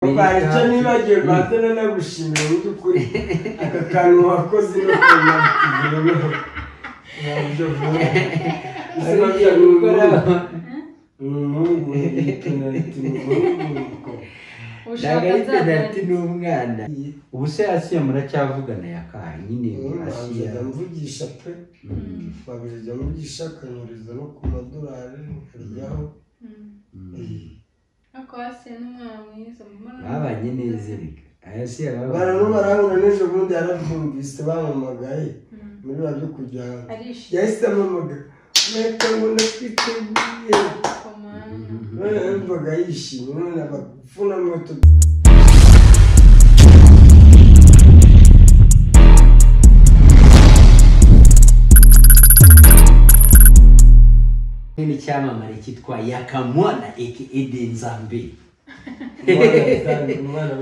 urwaye icyo nibagirwa mbere no gushimira mu by'ukuri aka kantu wakoze no kunagiyeho mu buryo bumwe ubuzima byawe ni ubwabo ni umuhungu penaliti ni umuhungu ntagarite dati n'umwana ubu se asiya muracyavugana yakaha nyine asiya nzajya mvugisha pe babijya mvugisha akanyuriza no ku madolari mukaryaho babanye neza erega asiya barano barabona n'ejo bundi yarabyumvise bamamagaye muri ba byo kujya hanze yahise amamagara mwebwe ngo ndakwiteguye none yumvaga yishimye none abafuna moto n'icyamamare cyitwa yakamwana eke ede nzambe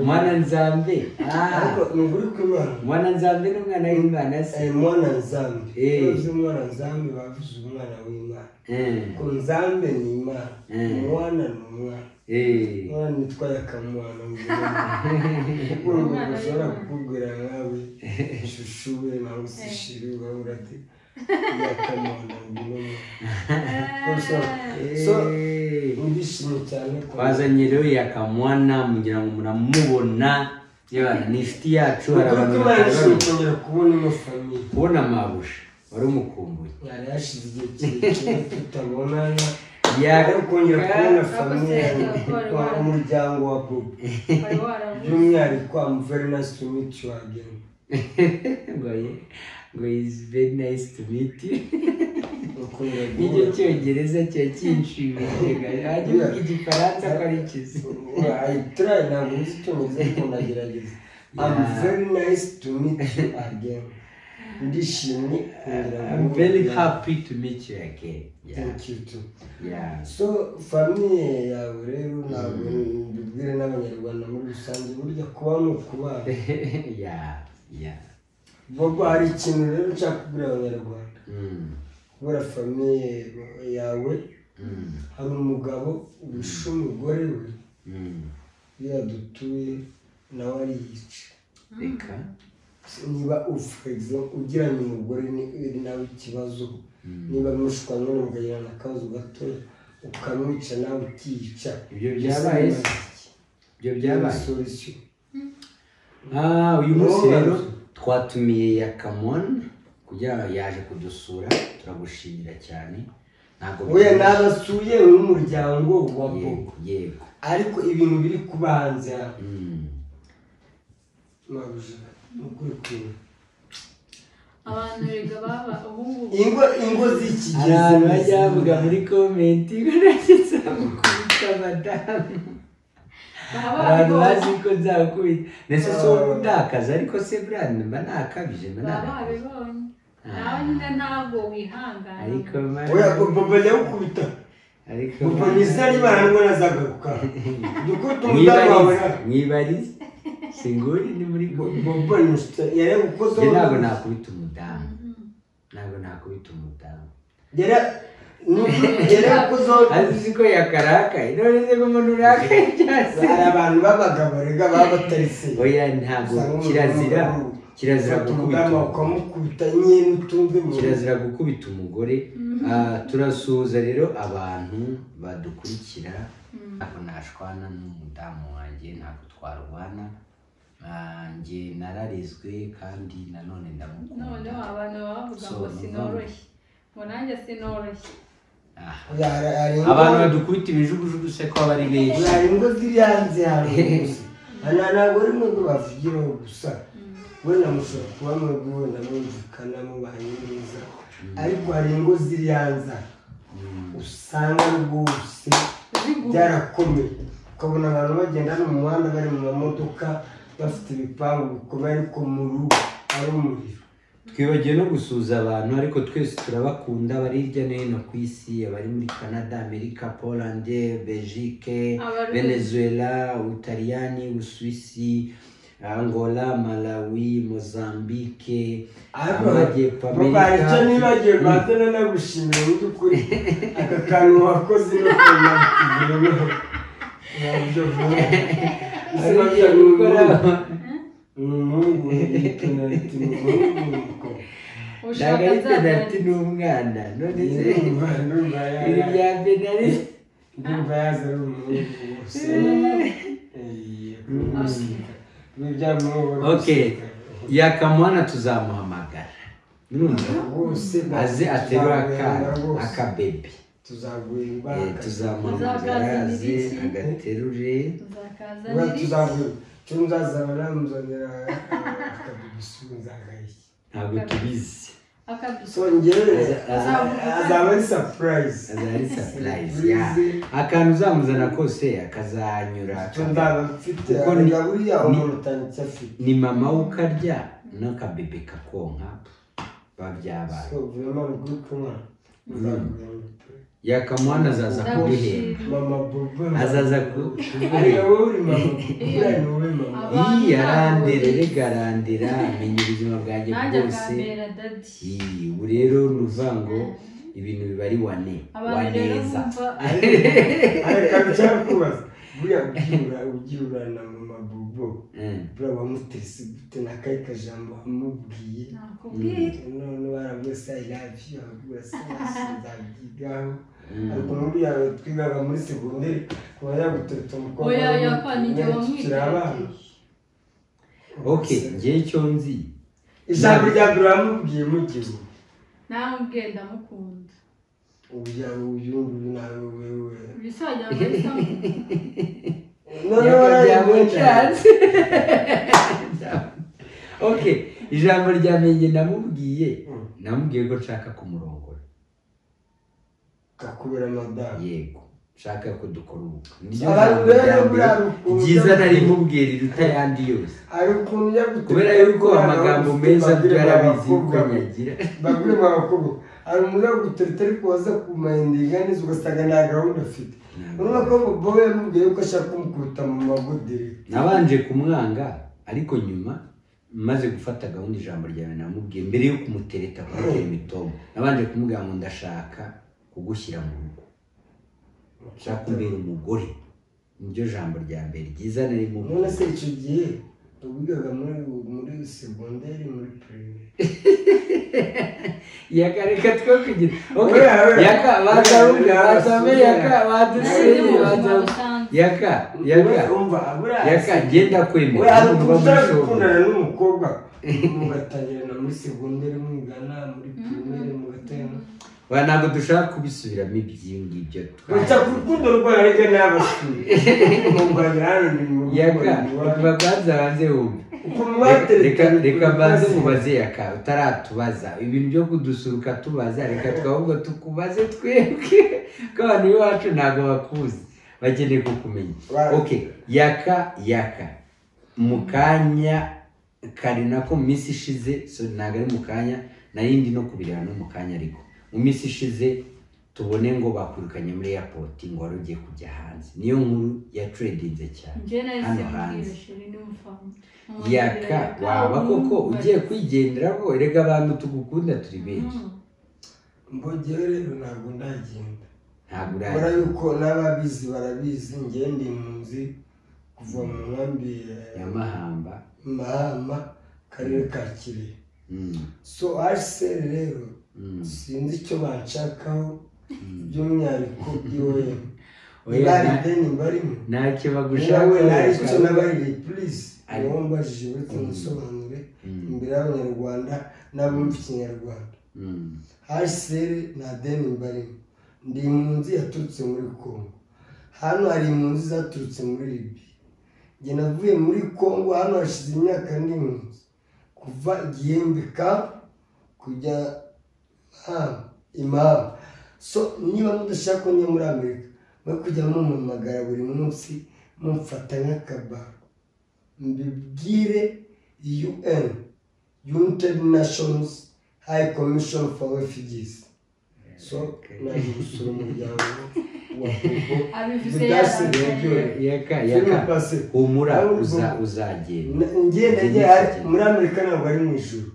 mwana nzambe ariko Ah, ni ukuri kw'imana mwana nzambe n'umwana w'imana se Eh, mwana nzambi Eh. uzi mwana nzambi bavuze umwana w'imana Eh, ku nzambe ni imana Eh. umwana ni umwana eh. umwana witwa yakamwana ngo urebe. kuko ngo bashobora kukubwira nkawe shushu we nawe usishiri urabura ati yakamwana ngo urebe. Kuko so- so Eh. ndishimye cyane ko twazanye rero yakamwana mugira ngo muramubona Yewe, ni inshuti yacu ni ukuri hari abantu kw'imana batari nishimiye kongera kubona ino famiye kubona amabusha wari umukumbuye yari yashize igihe kirekire tutabonana Yaka- ariko kongera kubona Ako famiye se, ako wa- umuryango wa bobo by'umwihariko amuverinasi tumiti wageni ngo ye- ngo is very nice to meet you ukunda nicyo guhura cyongereza kiba kinshimishije hajya uvuga igifaransa ko ari ikizi ayiturayi ntabwo uzi icyongereza ariko ndagerageza amuverinasi tumiti wageni ndishimye kongera I'm guhura very nawe. happy to meet you again yeah. Thank you too. Yeah. so famiye yawe rero ntabwo mbibwire n'abanyarwanda muri rusange burya kuba ni ukubana yeah. Yeah. bobo hari ikintu rero nshaka kubwira abanyarwanda Mm. kubera famiye yawe Mm. hari umugabo urusha umugore we Mm. iyo yadutuye nawe ariyica reka niba ufite ugiranye umugore ni- uri nawe ikibazo niba mushwanye mukagirana akabazo gatoya ukamwica nawe ukiyica Ibyo byabaye se? ibyo byabaye solisiyo Ah, uyu munsi Wowe. rero twatumiye yakamon kugira ngo yaje kudusura turagushimira cyane ntabwo we nabasuye n'umuryango wa bobo yego yego ariko ibintu biri kuba hanze aha Mm. mabuja ni ukuri kumwe abantu rega baba ubu ngubu ingo ingo z'iki hari abantu gihe bajya bavuga muri komenti ko nageze gukubita madamu baba abantu babiboze bazi ko nzakubita ndetse si wowe udakaza ariko se burani mba nakabije mba baba nakabije babibonye nawe nyine ntabwo wihangana ariko oya mara bobo ajya gukubita ariko bobo mara- nizera niba ntabwo nazagaruka dukubita umudamu wawe mwibarize mwibarize singuri ni muri Bo- komenti bobo ni inshuti yari gukoze Njye ntabwo nakubita umudamu ntabwo nakubita umudamu yari yari gukozeho azi uzi ko yakarakaye none se ko umuntu urakaye cyase hari abantu b'abagabo rega baba batarise oya ntabwo kirazira kirazira gukubita umudamu umugore. ukamukubita nyine n'utumve mu kirazira gukubita umugore Ah, turasuhuza rero abantu badukurikira ntabwo nashwana n'umudamu wanjye ntabwo twarwana Ah, njye nararezwe kandi nanone ndamukunda noneho abantu baba bavuga ngo So, sinoroshye ngo nanjye sinoroshye Ah. Hari- hari ingo- abantu badukubita ibijugujugu se ko aba ari benshi hari ingo ziri hanze hari gusa nta ntabwo ari ingo bavugiraho gusa wenda mushobora kuba mwebwe wenda mwumvikana mubanye neza ariko hari ingo ziri hanze aha. usanga rwose byarakomeye ukabona abantu bagenda hano mu muhanda bari mu mamodoka bafite ibipangu bikomeye ariko mu rugo ari umuriro twibagiwe no gusuhuza abantu ariko twese turabakunda abari hirya no hino ku isi abari muri canada amerika polande belgique Abarundi. venezuela ubutaliyani ubusuwisi angola malawi mozambique ariko amajyepfo babaye icyo amerika nibagiwe rwanda nagushimira mu by'ukuri aka kantu wakoze no kunagiyeho mu buryo bumwe Ariya gukora umuhungu yitwa ati umuhungu ushaka ndagarita dati nzagaruka ni umwana none se ndumva ndumva iri yaza rya benari ndumva yaza ari umuhungu gusa Eee, kumusika ntibyamubona Okay. yakamuhana tuzamuhamagara Urumva? bose aze aterura akana bose. akabebe tuzaguhimba Eh, tuzamuhamagara aze agaterure nzakaza tuzaguhimba cyo nzazaba namuzanira akadubisubizagaye ntabwo tubizi akabisa songere Azavuga. azaba ari surprise azaba ari surprise ya akantu uzamuzana kose akazanyura cyo akabe- ndaba mfite Kuko ni- arega buriya ni- umuntu utanditse afite ni mama ukarya n'akabebe kakonka babyabana so vraiment ni good mwana Nzaguhimba. yakamuhana azaza kuguhemba mama bobo azaza ku- arega kuguhemba wowe uri mama bobo ni wowe mama Abantu iyi arandira ntabwo- rega arandira amenya ubuzima bwanjye nanjye bwose akambera dadi Iyi, ubu rero ni ukuvuga ngo ibintu biba ari wane abantu rero waneza bumva areka bicyakubaza buriya ubyirura ubyirura na mama bobo Mm. buriya wamutese gute n'akahe kajambo wamubwiye nakubwira none barabwiye se i love you ababwira se nzabyigaho Mm. ariko muri yawe twigaga muri segonderi kuba yagutota umukobwa oya w'umuhungu, yakwa nijye nawe tukiri wamwiteye abana okay ngewe icyo nzi ijambo rya mbere wamubwiye mugihe namubwiye ndamukunda uya uyu nguyu nawe wewe bisajya ndabisanga none Yakajyamo warayibonye cyane. okay ijambo rya menge namubwiye Mm. namubwiye ko nshaka kumurongora kakubera madamu yego nshaka ko dukora ubukwe niryo Abantu jambo rero rya mbere buriya rukundo- ryiza nari mubwiye riruta ayandi yose hari ukuntu yaguteye kubera yuko amagambo meza byarabizi yuko nyagira bagure mu bakobwa hari umuntu yagutereta ariko waza kumayindinga neza ugasanga nta gahunda afite urabona ko bobo yamubwiye yuko ashaka kumukuruta mu magodere nabanje kumwanga ariko nyuma maze gufata gahunda ijambo ryawe namubwiye mbere yo kumutereta kumutera imitombo nabanje kumubwira ngo ndashaka kugushyira mu rugo nshaka kumbera umugore niryo jambo rya mbere ryiza nari none mubwiye se icyo gihe ubigaga muri muri segonderi muri pirimeri yakareka two kugira Ok, Oya, oya. yaka batamubwira batamubwira yaka nanjye baduseye mubuzima batamubwira busanzwe yaka yaka umva abura yaka genda we kwemera ari umuntu uba muri shopu gukundana n'umukobwa mugatangirana muri segonderi mwigana muri pirimeri mugatangirana Oya, ntabwo dushaka kubisubiramo ibyo ngibyo Uretse ku rukundo rwayo ariko n'abasuri mumbabira hano ni mu yaka babanza banze wumve uko Reka- reka mwatereta reka banze mubaze yaka utaratubaza ibintu byo kudusuruka tubaza reka twahubwo tukubaze twebwe ko abantu b'iwacu ntabwo bakuzi bakeneye kukumenya Right. ok yaka yaka mu kanya kari nako mu minsi ishize so ntabwo ari mu kanya narindi no kubireba no mu kanya ariko mu minsi ishize tubone ngo bakwirukanye muri airport ngo wari ugiye kujya hanze niyo nkuru yatredinze cyane njye nari hano hanze. simubwira shiri n'umufamu yaka waba koko ugiye kwigenderaho erega abantu tugukunda turi benshi mbogere rero ntabwo ndagenda ntabwo mbona uraje yuko n'ababizi barabizi njye ndi impunzi kuva mu nkambi ya ya mahamba mahama karere ka kirehe Mm, so ariseri rero mm. sinzi icyo banshakaho by'umwihariko iwe Oya, bari na- deni barimo ntacyo bagushaka nawe nawe icyo nabahereye purize Ari- niwo mbajije uretse musobanure imbere y'abanyarwanda n'abumva ikinyarwanda hsr na deni barimo ndi impunzi yaturutse muri congo hano hari impunzi zaturutse muri libi njye navuye muri congo hano hashize imyaka ndi impunzi kuva igihembe kapu kujya hano imamu so niba mudashaka ko njya muri amerika mwe kujya mumpamagara buri munsi mumfata nk'akabaro mbibwire un united nations high commission for refugees so naje gusura umuryango wa bobo abivuze budasi yaravuze. rero yaka filime yaka pase humura Nawe uza- ubwo- uzagenda njye nagiye hari- muri amerika ntabwo ari mu ijuru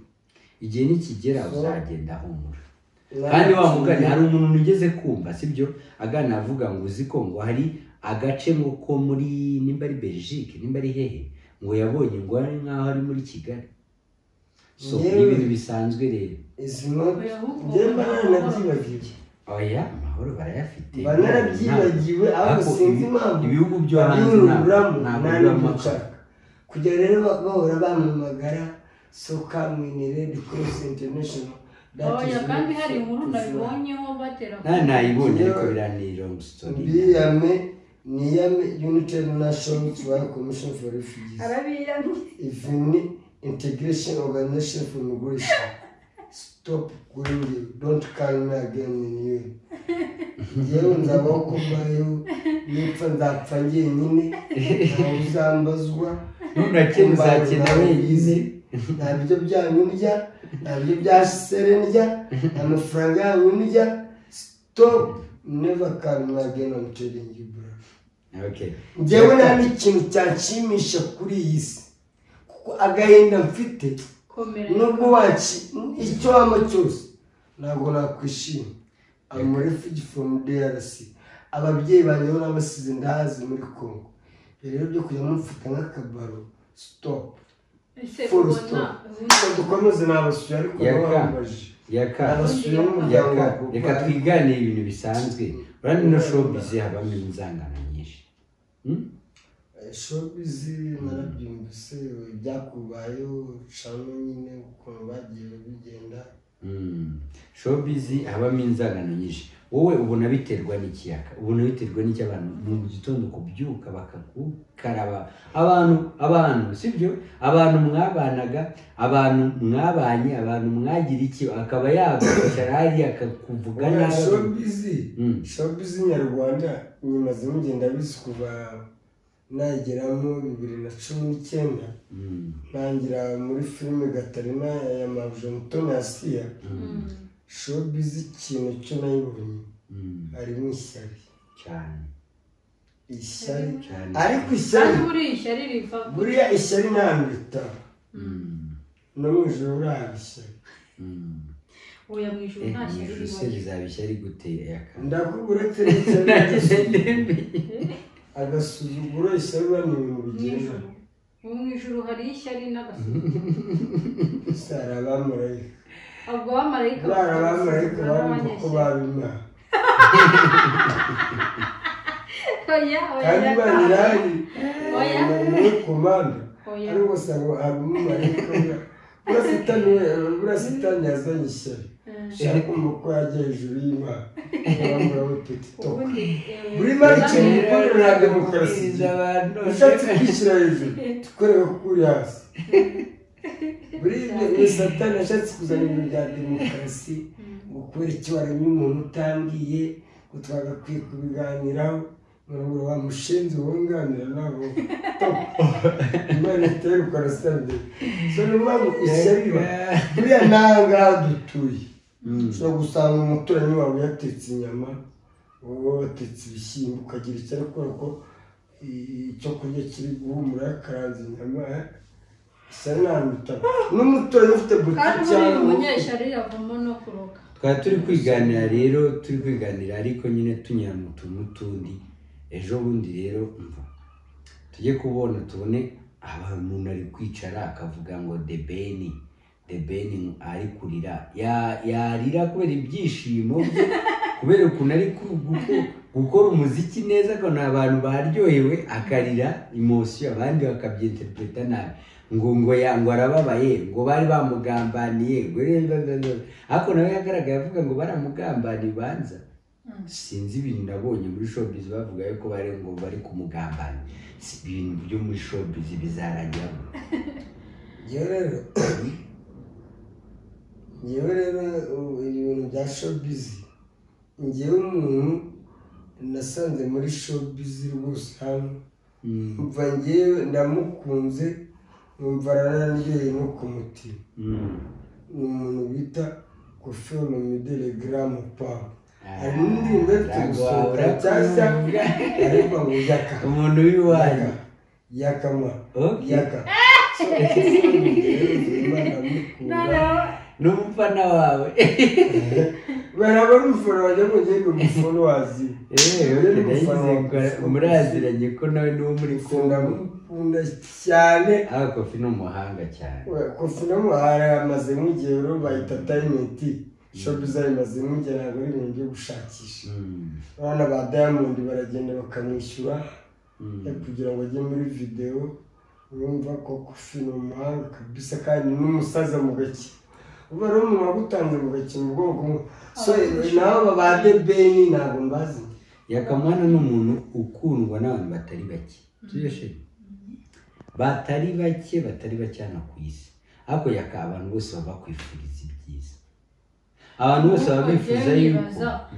igihe nikigera So- uzagenda humura kandi wa mugani hari umuntu ugeze kumva sibyo agana avuga ngo uzi ko ngo hari agace ngo ko muri nimba ari belgique nimba ari hehe ngo yabonye ngo ari nk'aho ari muri kigali so ni Yewe. ibintu bisanzwe rero izi moto njyewe mba naranabyibagiwe aya amahoro barayafite mba narabyibagiwe Ariko ahubwo sinzi ibi- impamvu ibihugu byo hanze abiyunguramo ntabwo bibamo akazi. ntanabyicara kugira rero ba- bahora bampamagara soka mwinire dukoreshe international That is oya kandi not- hari inkuru is not- nabibonyeho batera nta nayibonye ariko biranira ngo story mbiyame niyame united national trial commission for refugees Arabiyamye. even integration organization for migration stop gwingi don't call me again in you njyewe nzabaho kubayo nipfa nzapfa ngenyine ntawe uzambazwa ntunakene uzakena wenyine nta biryo byanyu ndya nta biryo bya sere ndya nta mafaranga yanyu ndya stop never call me again I'm telling you bro okay njyewe nta n'ikintu cyanshimisha kuri iyi si kuko agahinda mfite komera nubwo waci icyo waba cyose ntabwo nakwishima amuri fugi fomu deyarasi ababyeyi banjye bo nabasize ndahazi muri kongo rero byo kujya mumfata nk'akabaro sitopu ese furu ubona sitopu reka dukomeze nabasuye ariko Yaka. nabambaje yaka nabasuye n'umuryango yaka wa papa. reka twiganire ibintu bisanzwe urabona ino showbiz habamo inzangano nyinshi Hmm? Eh, showbizi narabyumvise ibyakubayeho cano nyine ukuntu bagiye bigenda Hmm. showbiz habamo inzangano nyinshi wowe ubona biterwa n'ikiyaga ubona biterwa n'icyo abantu mu gitondo kubyuka bakagukaraba abantu abantu sibyo abantu mwabanaga abantu mwabanye abantu mwagira iki akaba yagukwicara hariya akakuvuga Buriya nabi showbizi Hmm. showbiz nyarwanda nyimaze mugenda bizi kuva nageramo bibiri na cumi n'icyenda Hmm. ntangira muri filime gatarina ya majonitoni ya siya Hmm. showbiz ikintu cyo nayibonye Hmm. harimo ishyari cyane ishyari cyane ariko kandi ishyari buriya ishyari riva ku- buriya ishyari nta bitaro Hmm. no mu ijoro urahaba ishyari Hmm. oya mu ijuru nta shyari ijuru se ribayo rizabishya riguteye akana ndakubwira uretse n'ishyari n'agasuzuguro. agasuzuguro ishyari biba ni ibintu bigenda mu ijuru ubu mu ijuru hari ishyari n'agasuzuguro gusa hari abamarayika ubwo abamarayika bari abamarayika babumva ko baba imana n'abanyashyari oya oya kandi yaka. banyirari Oya. muri komanda Oya. ariko usanga hari umumarayika ura- urasitani we- urasitani yazanye ishyari Eh, ushaka kumva ko yajya hejuru y'imana wamuraho peti toka ubundi, eh, buri mari ikintu Kagame- gikorera na demokarasi ushatse kwishyira hejuru tukorera ko uri hasi buri ni satani yashatse kuzana ibintu bya demokarasi ngo kubera icyo waremye umuntu utambwiye ngo twagakwiye kubiganiraho ngo wamushinze wunganira nabo imana iteye ukarasabye so ni ukuvuga ngo ishyari riba buriya nawe ngaha dutuye ushobora gusanga umuturanyi wawe yatetse inyama wowe watetse ibishyimbo ukagira icyo ari kubera ko i- icyo kurya kiri guhumura yakaranze inyama isa n'ahantu n'umuturanyi ufite kandi butike buriya cyangwa umunyeshyari yavamo no kuroga twari turi kwiganira rero turi kwiganira ariko nyine tunyura mu tuntu tundi ejo bundi rero mva tujye kubona tubone abantu umuntu ari kwicara akavuga ngo debeni debeni ari kurira Ya- yarira kubera ibyishimo bye kubera ukuntu ari ku- guko- gukora umuziki neza ko ni abantu baryohewe akarira imosiyo abandi bakabyiinterpreta nabi ngo ngo ya ngo arababaye ngo bari bamugambaniye ngo rero rero, rero. ariko nawe yagaragaye avuga ngo baramugambaniye banza sinzi ibintu nabonye muri showbiz bavuga yuko bari ngo bari kumugambana Si ibintu byo muri showbiz bizarangiramo yewe rero yewe rero ubu ibintu bya showbizi ngewe umuntu nasanze muri showbizi rwose hano Mm, mva ngewe ndamukunze numva aranaryoheye no ku mutima mm. ni umuntu bita kofino midere garamu pawa Ah, hari n'indirimbo afite ntabwo gusohoka wabura nshyashya kuvuga. ariko ngo yaka umuntu w'iwanyu yaka yakama Okay. yaka So, Kofino Midere, Imana ndamukunda. Noneho n'umufana wawe barabona umufana wajya ngo ngende umufana wazi yewe ndayizikora muraziranye ko nawe n'uwo muri kongo ndamukunda cyane aha kofi ni umuhanga cyane kofi n'umuhara yamaze nk'igihe rero bayita tayineti shopuza bimaze nk'igihe ntabwo ari ibintu byo gushakisha Mm, abana ba diamond baragenda bakamwishyura mm. eh, kugira ngo ajye muri videwo urumva ko kofi ni umuhanga kabisa kandi n'umusaza mu gake uba ari umuntu wagutanze mu gake mu bwoko bumwe so nabo ba debeni ntabwo mbazi yakamwana ni umuntu ukundwa n'abantu batari bake tuyeshe batari bake batari bake hano ku isi ariko yaka abantu bose baba bakwifuriza ibyiza abantu bose baba bifuza yuko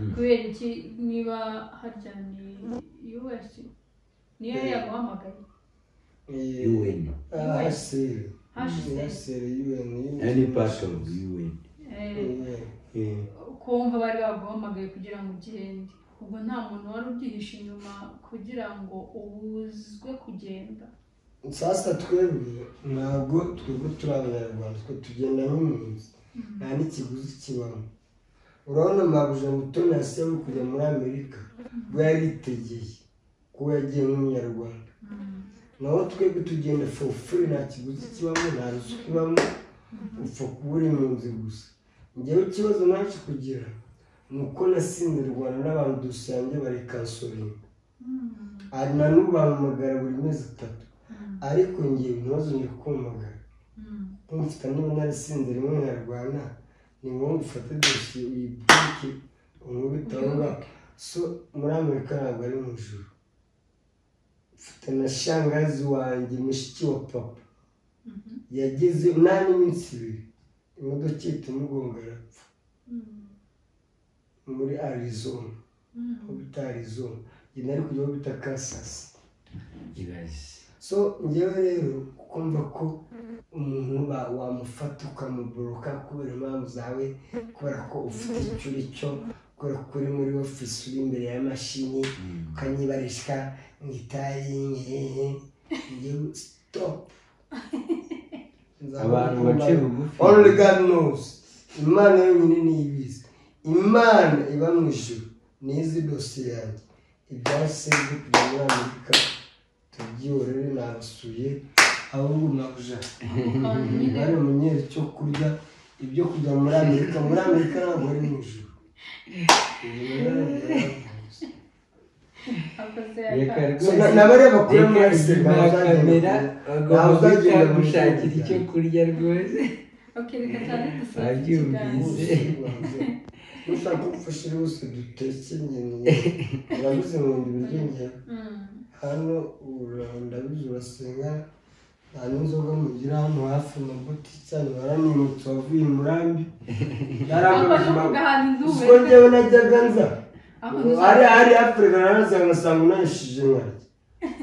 Mm. kubera iki niba haryamye us niyo yaguhamagaye Eh, un ah, seri. Hashize. Ah, seri, UN, UN. nayo ni pasiporu un Eh, Eh, Eh, kumva bari baguhamagaye kugira ngo ugende ubwo nta muntu wari ubyihishe inyuma kugira ngo ubuzwe kugenda sasa twebwe ntabwo twebwe turi abanyarwanda twe tugenda nk'impunzi nta n'ikiguzi kibamo urabona mabuja mutoni yasaba kujya muri amerika bwo yari yitegeye kuba yagiye nk'umunyarwanda naho twebwe tugenda for free nta kiguzi kibamo nta ruswa ibamo upfa kuba uri impunzi gusa ngewe ikibazo nacyo kugira ni uko nasinze u rwanda n'abantu dusangiye barikansoringa hari na n'ubu bampamagara buri mezi atatu ariko ngiye ntibazongere kumpamagara kumfata niba narisinze rimwe nyarwanda ni ngombwa ufate dosiye uyibwike umubita aho ngaho so muri amerika ntabwo ari mu ijuru mfite na shangazi wanjye mushiki wa papa yageze nta n'iminsi ibiri imodoka ihita imugonga arapfa muri arizona aho bita arizona njye nari kujya aho bita kasasi ibaze so ngewe rero kumva ko umuntu ba- wamufata ukamuboroka kubera impamvu zawe kubera ko ufite icyo uri cyo kubera ko uri muri ofisi uri imbere y'amashini Mm. ukanyibarishwa mu itayi ngehe ngewe sitopu abantu bace bugufi only God knows imana yonyine niyo ibizi imana iba mu ijuru n'izi dosiye yanjye ibyahise byo kujya muri amerika tubyihorere nabasuye ahubwo nabuja bari umunyeri cyo kurya ibyo kujya muri amerika muri amerika ntabwo ari mu ijuru reka So, rwose na- n'abareba kuri reka muri inyuma ya kamera bagomba ntawuzagenda mu gushakira ijoro. icyo kurya rwose Babyumvise. ushaka gufasha rwose dutekenye urabuze ngo ndi ibiryo njyewe hano ndabizi urasenga nta n'inzoga mugira hano hafi mu buti cyane baranimutse wavuye i murambi ubwo njyewe najyaga nza hari hari afurika naraza ngasanga unanishije nkarya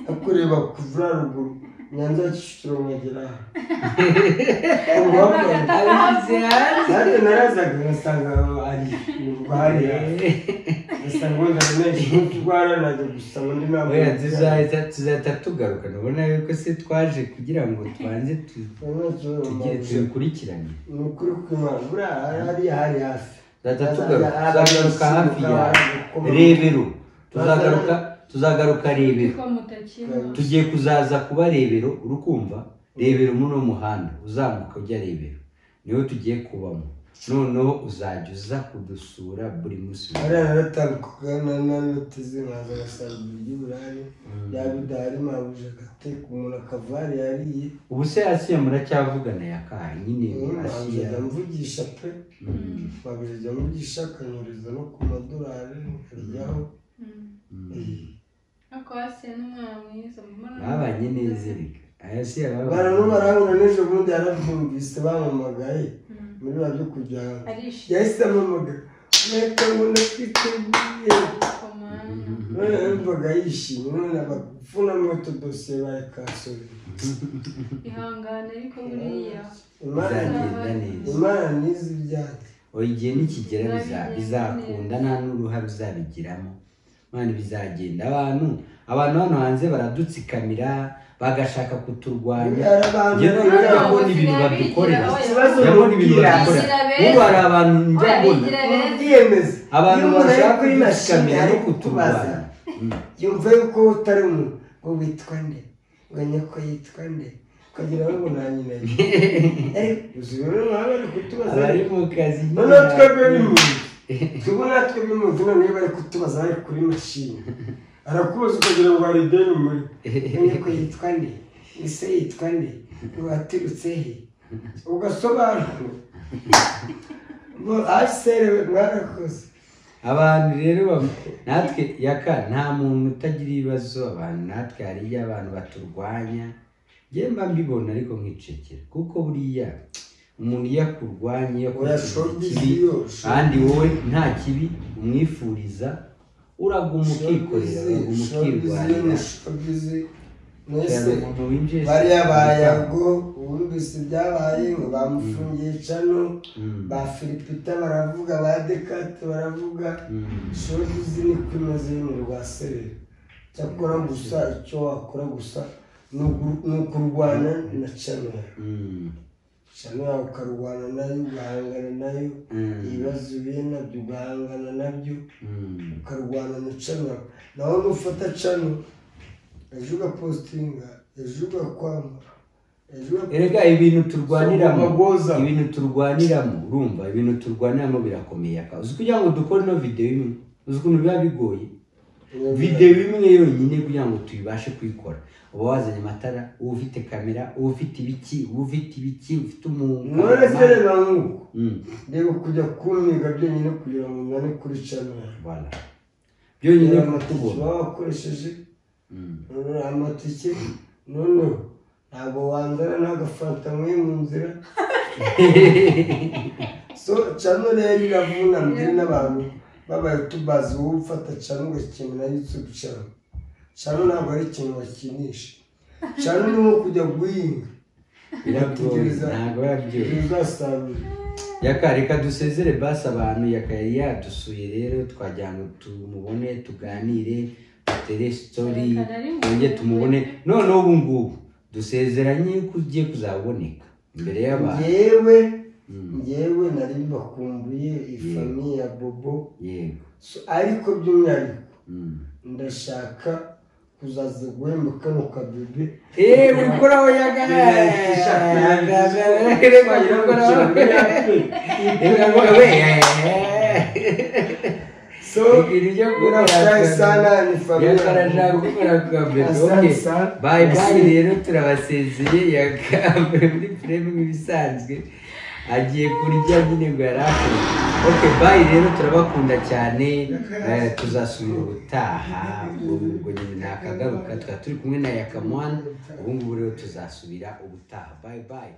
akureba kuvura ruguru nyanza ya kicukiro nkagera aha ubwo hakurya- abize hanze nanjye narazaga ngasanga ari hariya ngasanga wenda menshi nk'utugwara najya gusaba undi nama oya tuzahita tuzahita tugaruka ubona ko se twaje kugira ngo tubanze tu- tugire tubikurikirane ni ukuri kw'imana buriya hariya hari hafi tuzahita tugaruka tuzagaruka hafi ya rebero tuzagaruka tuzagaruka rebero tugiye kuzaza kuba rebero urukumva rebero muri uno muhanda uzamuka ujya rebero niwo tugiye kubamo noneho uzajya uza kudusura buri munsi hariya naratambukaga nanateze nkaza ngasanga ibiryo burari yaba idahari mabuje agateka umuntu akavari yariye ubu se asiya muracyavugana ya kaha nyine mabuje asiya ajya mvugisha pe Mm, mabuje ajya mvugisha akanyuriza no ku madolari nkaryaho Eh. babanye neza reka asiya barano barabona n'ejo bundi yarabyumvise bamamagaye muri ba byo kujya hanze yahise amamagara reka ngo ndakwiteguye none yumvaga yishimye none abapfunamo utudosiye barekasore ihangane ariko buriya imana bizagenda neza imana n'izi ibyanjye oya igihe nikigera biza- bizakunda nta n'uruhare uzabigiramo mwana bizagenda abantu abantu hano hanze baradutsikamira bagashaka kuturwanya Hari abantu njyewe bigira- njya mbona ibintu Bigira- badukorera bigira- ikibazo njya mbona ibintu bigira- badukorera bigira ubu beza. hari abantu njya mbona bigira beza. ubyemeza abantu Iyo umuntu ari bashaka kuri mashini kudushikamira no ari kutubaza kuturwanya Mm. yumva yuko utari umuntu ngo witwa nde ngo nyoko yitwa nde ukagira ngo ngo nta nyina ye ariko uzi rero nawe bari kutubaza abari mu kazi noneho twebwe bimuzi twebwe natwe bimuzi noneho bari kutubaza bari kuri mashini arakubaza ukagira ngo hari ideni muri ngo nyoko yitwa nde ise yitwa nde waturutse he ugasobanura ngo asere mwarakoze abantu rero bam- natwe yaka nta muntu utagira ibibazo abantu natwe hari iyo abantu baturwanya njyewe mba mbibona ariko nkicekera kuko buriya umuntu iyo akurwanya iyo akoze Urashonga ikintu isi kibi yose. kandi wowe nta kibi umwifuriza uraguma ukikorera uraguma ukirwanira shobizi cyane mwese umuntu winjiye bariya bayago wumvise ibyabaye ngo bamufungiye cano Mm. ba filipita baravuga ba dekate baravuga Mm. shobizi ni ko imeze yo mu rwaserera cyakora gusa icyo wakora gusa ni uku- ni ukurwana na cano Mm. cano yawe ukarwana nayo ugahangana nayo Mm. ibibazo uhuye nabyo ugahangana nabyo Mm. ukarwana na cano nawe nufata cano ejo ugapositinga ejo ugakwanga ejo uga- erega ibintu turwaniramo So, umugoza. ibintu turwaniramo urumva ibintu turwaniramo birakomeye aka uzi kugira ngo dukore ino videwo imwe uzi ukuntu biba bigoye videwo imwe yonyine kugira ngo tuyibashe kuyikora uba wazanye amatara uba ufite kamera uba ufite ibiki uba ufite ibiki uba ufite umuntu none se reba nk'uko reba kujya kumiga byonyine kugira ngo ungane kuri cano byonyine amatike kutubona baba wakoresheje Mm. none amatike noneho ntabwo wanzana n'agafanta nk'uyu mu nzira so cano rero iravunamye n'abantu babaye tubazi wowe ufata cano ugakenera yutsubu cano cano ntabwo ari ikintu bakinisha cano ni nko kujya guhinga biragoye ntabwo biba byoroshye uzasarura yaka reka dusezere basi abantu yaka yari yadusuye rero twagira ngo tumubone tuganire dutere sitori twongere tumubone noneho ubu ngubu dusezeranye ko ugiye kuzaboneka imbere y'abantu ngewe Mm. ngewe nari bakumbuye ifamiye ya bobo yego So, ariko by'umwihariko Mm. ndashaka kuzaza guhemba kano kabibi Eh, wikoraho yaga so urashaye sana ni famiye Asante sana. bayi bayi rero turabasezeye yagambe muri pureme nk'ibisanzwe agiye kurya nyine ngo yari akoze oke bayi rero turabakunda cyane eh, tuzasubira ubutaha ubwo ubwo nyine nakagaruka twari turi kumwe na yakamwana ubu ngubu rero tuzasubira ubutaha bayi bayi